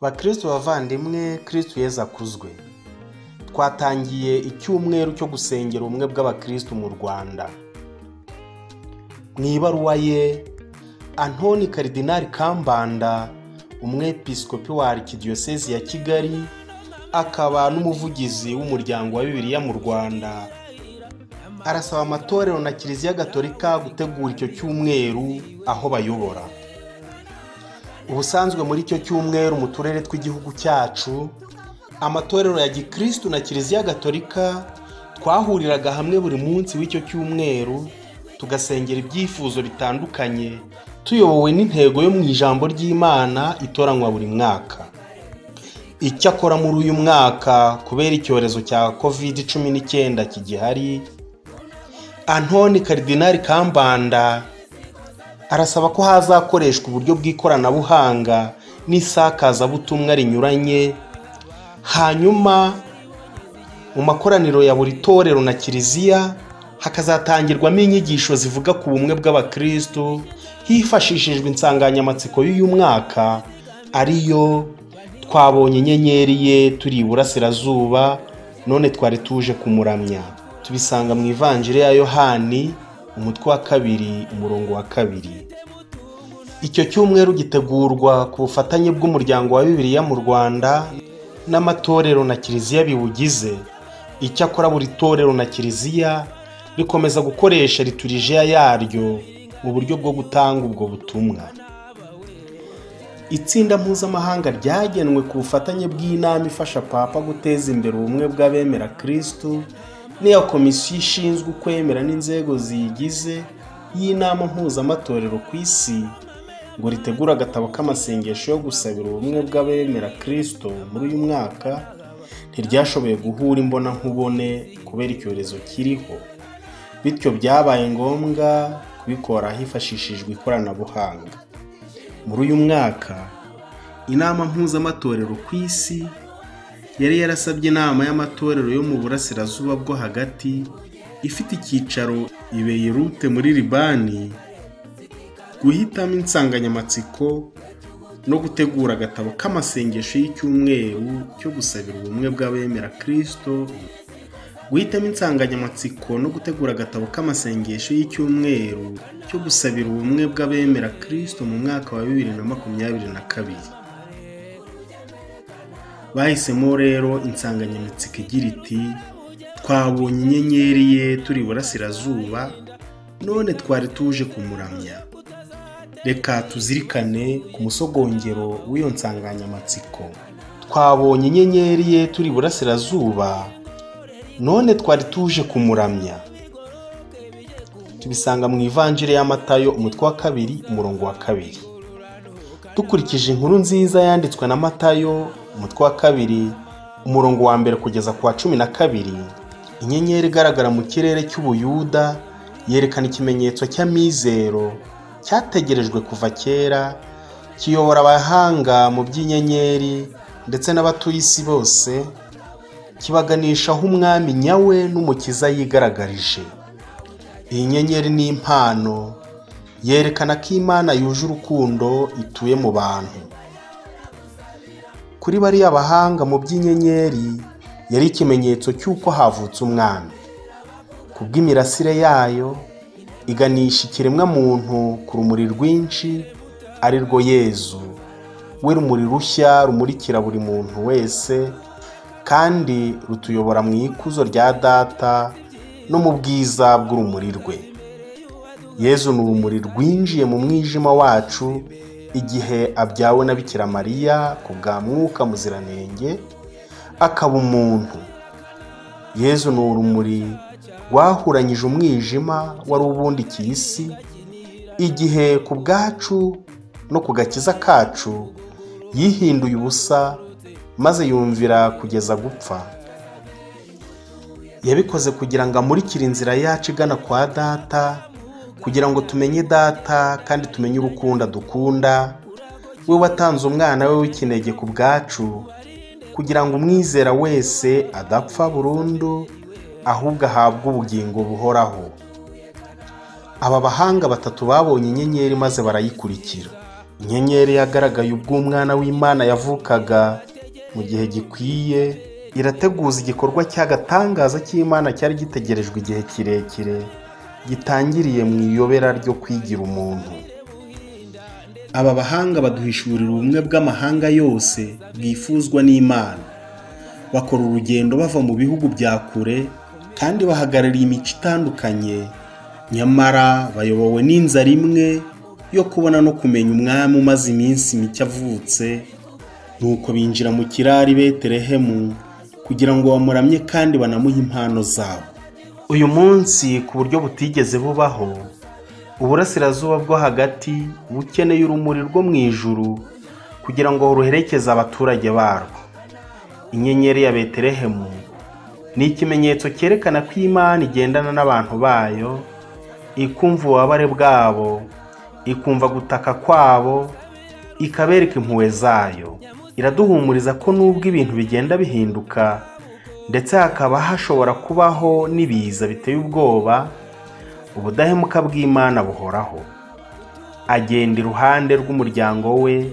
bakristo bavandimwe kristo yezu akuzwe twatangiye icyumweru cyo gusengera ubumwe bw'abakristo mu rwanda mu ibaruwa ye antoni karidinari kambanda umwepiskopi wa arikidiyosezi ya kigali akaba n'umuvugizi w'umuryango wa bibiliya mu rwanda arasaba amatorero na kiliziya gatolika gutegura icyo cyumweru aho bayobora ubusanzwe muri icyo cyumweru mu turere tw'igihugu cyacu amatorero ya gikirisitu na kiliziya gatolika twahuriraga hamwe buri munsi w'icyo cyumweru tugasengera ibyifuzo bitandukanye tuyobowe n'intego yo mu ijambo ry'imana itoranywa buri mwaka icyakora muri uyu mwaka kubera icyorezo cya kovide cumi n'icyenda kigihari antoni karidinari kambanda arasaba ko hazakoreshwa uburyo bw'ikoranabuhanga n'isakazabutumwa rinyuranye hanyuma mu makoraniro ya buri torero na kiliziya hakazatangirwamo inyigisho zivuga ku bumwe bw'abakristu hifashishijwe insanganyamatsiko y'uyu mwaka ariyo twabonye inyenyeri ye turi iburasirazuba none twari tuje kumuramya tubisanga mu ivanjiri ya yohani umutwe wa kabiri umurongo wa kabiri icyo cyumweru gitegurwa ku bufatanye bw'umuryango wa bibiliya mu rwanda n'amatorero na kiliziya biwugize icyakora buri torero na kiliziya rikomeza gukoresha liturijiya yaryo mu buryo bwo gutanga ubwo butumwa itsinda mpuzamahanga ryagenwe ku bufatanye bw'inama ifasha papa guteza imbere ubumwe bw'abemera kirisitu n'iya komisiyo ishinzwe kwemera n'inzego ziyigize y'inama mpuzamatorero ku isi ngo ritegure agatabo k'amasengesho yo gusabira ubumwe bw'abemera kirisito muri uyu mwaka ntiryashoboye guhura imbona nkubone kubera icyorezo kiriho bityo byabaye ngombwa kubikora hifashishijwe ikoranabuhanga muri uyu mwaka inama mpuzamatorero ku isi yari yarasabye inama y'amatorero yo mu burasirazuba bwo hagati ifite icyicaro ibeyerute muri libani guhitamo insanganyamatsiko no gutegura agatabo k'amasengesho y'icyumweru cyo gusabira ubumwe bw'abemera kirisito guhitamo insanganyamatsiko no gutegura agatabo k'amasengesho y'icyumweru cyo gusabira ubumwe bw'abemera kirisito mu mwaka wa bibiri na makumyabiri na kabiri bahisemo rero insanganyamatsiko igira iti twabonye inyenyeri ye turi iburasirazuba none twari tuje kumuramya reka tuzirikane ku musogongero w'iyo nsanganyamatsiko twabonye inyenyeri ye turi iburasirazuba none twari tuje kumuramya tubisanga mu ivanjiri y'amatayo umutwe wa kabiri umurongo wa kabiri dukurikije inkuru nziza yanditswe na matayo umutwe wa kabiri umurongo wa mbere kugeza ku wa cumi na kabiri inyenyeri igaragara mu kirere cy'ubuyuda yerekana ikimenyetso cy'amizero cyategerejwe kuva kera kiyobora abahanga mu by'inyenyeri ndetse n'abatuye isi bose kibaganisha aho umwami nyawe n'umukiza yigaragarije iyi nyenyeri ni impano yerekana ko imana yuje urukundo ituye mu bantu kuri bariya bahanga mu by'inyenyeri yari ikimenyetso cy'uko havutse umwami ku bw'imirasire yayo iganisha ikiremwamuntu ku rumuri rwinshi ari rwo yezu we rumuri rushya rumurikira buri muntu wese kandi rutuyobora mu ikuzo rya data no mu bwiza bw'urumuri rwe yezu ni urumuri rwinjiye mu mwijima wacu igihe abyawe na bikira mariya ku bwa mwuka muziranenge akaba umuntu yezu ni urumuri rwahuranyije umwijima wari ubundikiye isi igihe ku bwacu no ku gakiza kacu yihinduye ubusa maze yumvira kugeza gupfa yabikoze kugira ngo amurikire inzira yacu igana kwa data kugira ngo tumenye data kandi tumenye urukunda dukunda we watanze umwana we w'ikinege ku bwacu kugira ngo umwizera wese adapfa burundu ahubwo ahabwe ubugingo buhoraho aba bahanga batatu babonye inyenyeri maze barayikurikira inyenyeri yagaragaye ubwo umwana w'imana yavukaga mu gihe gikwiye irateguza igikorwa cy'agatangaza cy'imana cyari gitegerejwe igihe kirekire gitangiriye mu iyobera ryo kwigira umuntu aba bahanga baduhishurira ubumwe bw'amahanga yose bwifuzwa n'imana bakora urugendo bava mu bihugu bya kure kandi bahagarariye imico itandukanye nyamara bayobowe n'inzara imwe yo kubona no kumenya umwami umaze iminsi mike avutse nuko binjira mu kirari beterehemu kugira ngo bamuramye kandi banamuhe impano zabo uyu munsi ku buryo butigeze bubaho uburasirazuba bwo hagati bukeneye urumuri rwo mu ijuru kugira ngo ruherekeze abaturage barwo inyenyeri ya beterehemu ni ikimenyetso cyerekana ko imana igendana n'abantu bayo ikumva ububabare bwabo ikumva gutaka kwabo ikabereka impuhwe zayo iraduhumuriza ko nubwo ibintu bigenda bihinduka ndetse hakaba hashobora kubaho n'ibiza biteye ubwoba ubudahemuka bw'imana buhoraho agenda iruhande rw'umuryango we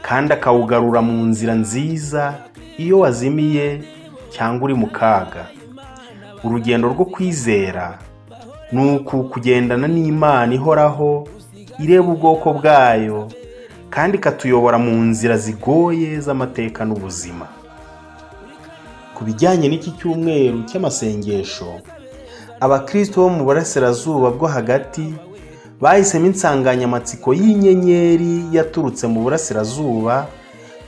kandi akawugarura mu nzira nziza iyo wazimiye cyangwa uri mu kaga urugendo rwo kwizera ni uku kugendana n'imana ihoraho ireba ubwoko bwayo kandi ikatuyobora mu nzira zigoye z'amateka n'ubuzima ku bijyanye n'iki cyumweru cy'amasengesho abakristo bo mu burasirazuba bwo hagati bahisemo insanganyamatsiko y'inyenyeri yaturutse mu burasirazuba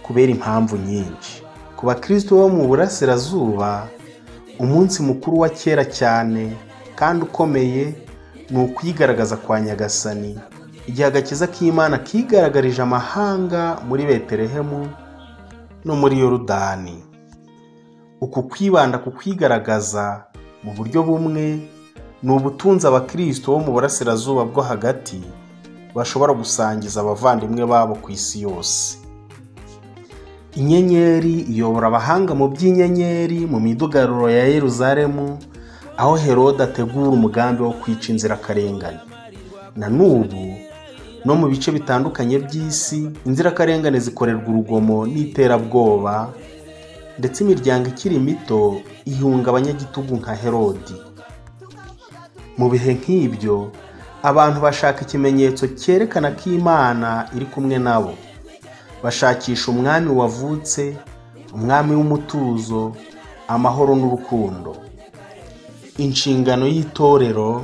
kubera impamvu nyinshi ku bakristo bo mu burasirazuba umunsi mukuru wa kera cyane kandi ukomeye ni ukwigaragaza kwa nyagasani igihe agakiza k'imana kigaragarije amahanga muri beterehemu no muri yorudani uku kwibanda ku kwigaragaza mu buryo bumwe ni ubutunzi abakristo bo mu burasirazuba bwo hagati bashobora gusangiza abavandimwe babo ku isi yose inyenyeri iyobora abahanga mu by'inyenyeri mu midugaruro ya yeruzalemu aho herode ategura umugambi wo kwica inzirakarengane na n'ubu no mu bice bitandukanye by'isi inzirakarengane zikorerwa urugomo n'iterabwoba ndetse imiryango ikiri mito ihunga abanyagitugu nka herodi mu bihe nk'ibyo abantu bashaka ikimenyetso cyerekana ko imana iri kumwe nabo bashakisha umwami wavutse umwami w'umutuzo amahoro n'urukundo inshingano y'itorero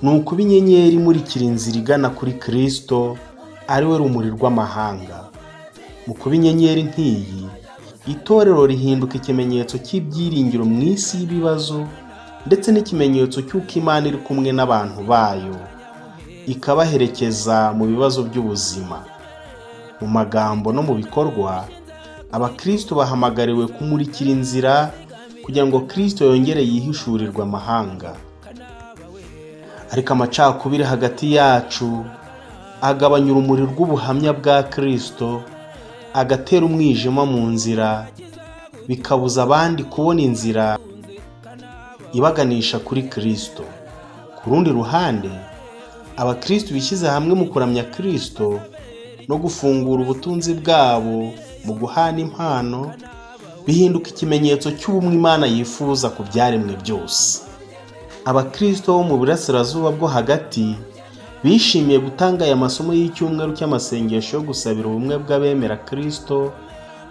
ni ukuba inyenyeri imurikira inzira igana kuri kirisito ariwe rumuri rw'amahanga mu kuba inyenyeri nk'iyi itorero rihinduka ikimenyetso cy'ibyiringiro mu isi y'ibibazo ndetse n'ikimenyetso cy'uko imana iri kumwe n'abantu bayo ikabaherekeza mu bibazo by'ubuzima mu magambo no mu bikorwa abakristo bahamagariwe kumurikira inzira kugira ngo kirisito yongere yihishurirwe amahanga ariko amacakubiri hagati yacu agabanya urumuri rw'ubuhamya bwa kirisito agatera umwijima mu nzira bikabuza abandi kubona inzira ibaganisha kuri kirisito ku rundi ruhande abakirisito bishyize hamwe mu kuramya kirisito no gufungura ubutunzi bwabo mu guhana impano bihinduka ikimenyetso cy'ubumwe imana yifuza ku byaremwe byose abakirisito bo mu burasirazuba bwo hagati bishimiye gutanga aya masomo y'icyumweru cy'amasengesho yo gusabira ubumwe bw'abemera kirisito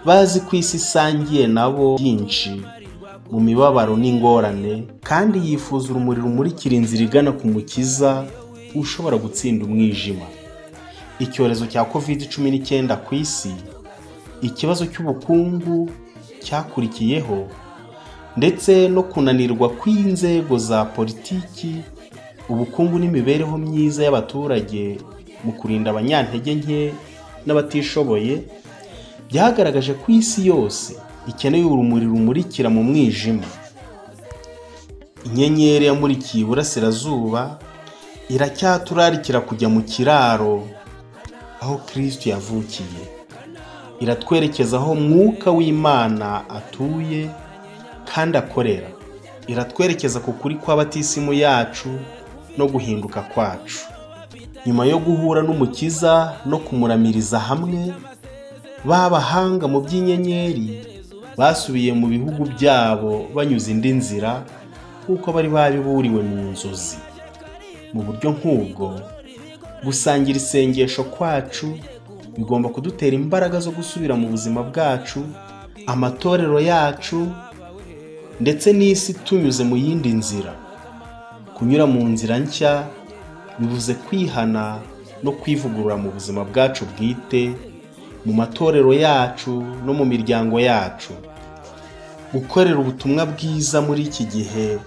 bazi ko isi isangiye nabo byinshi mu mibabaro n'ingorane kandi yifuza urumuri rumurikira inzira igana ku mukiza ushobora gutsinda umwijima icyorezo cya covid cumi n'icyenda ku isi ikibazo cy'ubukungu cyakurikiyeho ndetse no kunanirwa kw'inzego za politiki ubukungu n'imibereho myiza y'abaturage mu kurinda abanyantege nke n'abatishoboye byagaragaje ko isi yose ikeneye urumuri rumurikira mu mwijima inyenyeri yamurikiye iburasirazuba iracyaturarikira kujya mu kiraro aho kirisiti yavukiye iratwerekeza aho mwuka w'imana atuye kandi akorera iratwerekeza ku kuri kw'abatisimu yacu no guhinduka kwacu nyuma yo guhura n'umukiza no kumuramiriza hamwe b'abahanga mu by'inyenyeri basubiye mu bihugu byabo banyuze indi nzira nk'uko bari babiburiwe mu nzozi mu buryo nk'ubwo gusangira isengesho kwacu bigomba kudutera imbaraga zo gusubira mu buzima bwacu amatorero yacu ndetse n'isi tunyuze mu yindi nzira kunyura mu nzira nshya bivuze kwihana no kwivugurura mu buzima bwacu bwite mu matorero yacu no mu miryango yacu gukorera ubutumwa bwiza muri iki gihe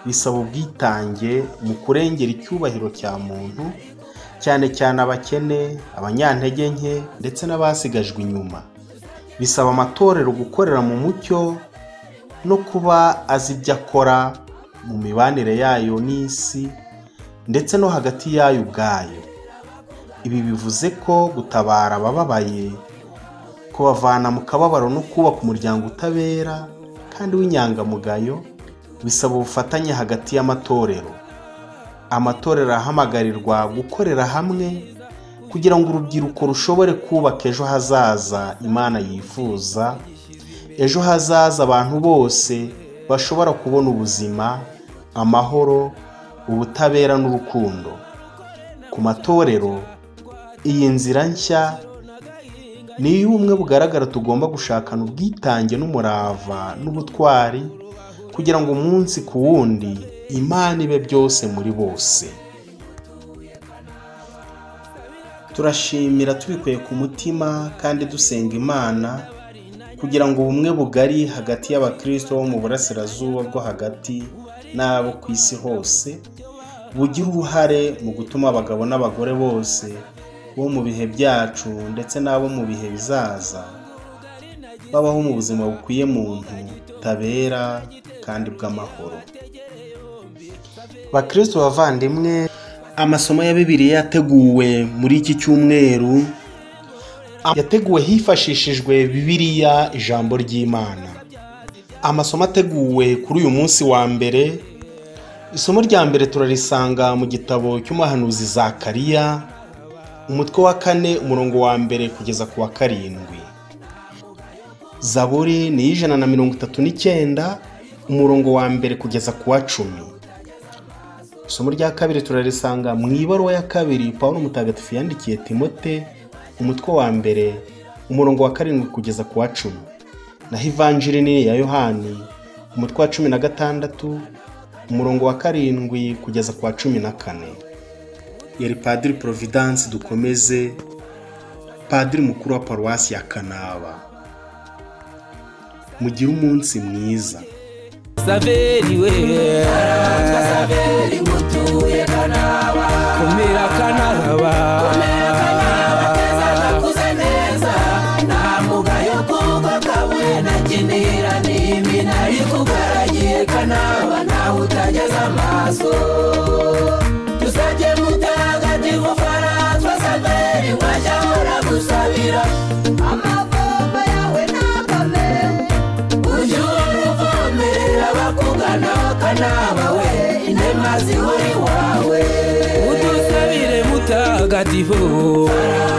bisaba ubwitange mu kurengera icyubahiro cya muntu cyane cyane abakene abanyantege nke ndetse n'abasigajwe inyuma bisaba amatorero gukorera mu mucyo no kuba azi ibyo akora mu mibanire yayo n'isi ndetse no hagati yayo ubwayo ibi bivuze ko gutabara abababaye kubavana mu kababaro no kubaka umuryango utabera kandi w'inyangamugayo bisaba ubufatanye hagati y'amatorero amatorero ahamagarirwa gukorera hamwe kugira ngo urubyiruko rushobore kubaka ejo hazaza imana yifuza ejo hazaza abantu bose bashobora kubona ubuzima amahoro ubutabera n'urukundo ku matorero iyi nzira nshya ni iy'ubumwe bugaragara tugomba gushakana ubwitange n'umurava n'ubutwari kugira ngo umunsi ku wundi imana ibe byose muri bose turashimira tubikuye ku mutima kandi dusenga imana kugira ngo ubumwe bugari hagati y'abakristo bo mu burasirazuba bwo hagati n'abo ku isi hose bugira uruhare mu gutuma abagabo n'abagore bose bo mu bihe byacu ndetse n'abo mu bihe bizaza babaho mu buzima bukwiye muntu butabera kandi bw'amahoro bakristo bavandimwe amasomo ya bibiliya yateguwe muri iki cyumweru yateguwe hifashishijwe bibiliya ijambo ry'imana amasomo ateguwe kuri uyu munsi wa mbere isomo rya mbere turarisanga mu gitabo cy'umuhanuzi Zakariya umutwe wa kane umurongo wa mbere kugeza ku wa karindwi zaburi ni ijana na mirongo itatu n'icyenda umurongo wa mbere kugeza ku wa cumi isomo rya kabiri turarisanga mu ibaruwa ya kabiri paul mutagatifu yandikiye timote umutwe wa mbere umurongo wa karindwi kugeza ku wa cumi naho ivanjiri ni iya yohani umutwe wa cumi na gatandatu umurongo wa karindwi kugeza ku wa cumi na kane yari padiri providence dukomeze padiri mukuru wa paruwasi ya kanaba mugire umunsi mwiza saveriwe komera kanaraba kanaba nawe utageza amaso dusabye mutagatifu faratwa saveri wajya uragusabira amavomba yawe nakame ujye uruvomerera bakugana kanaba we inema zihuri wawe udusabire mutagatifu Faratwa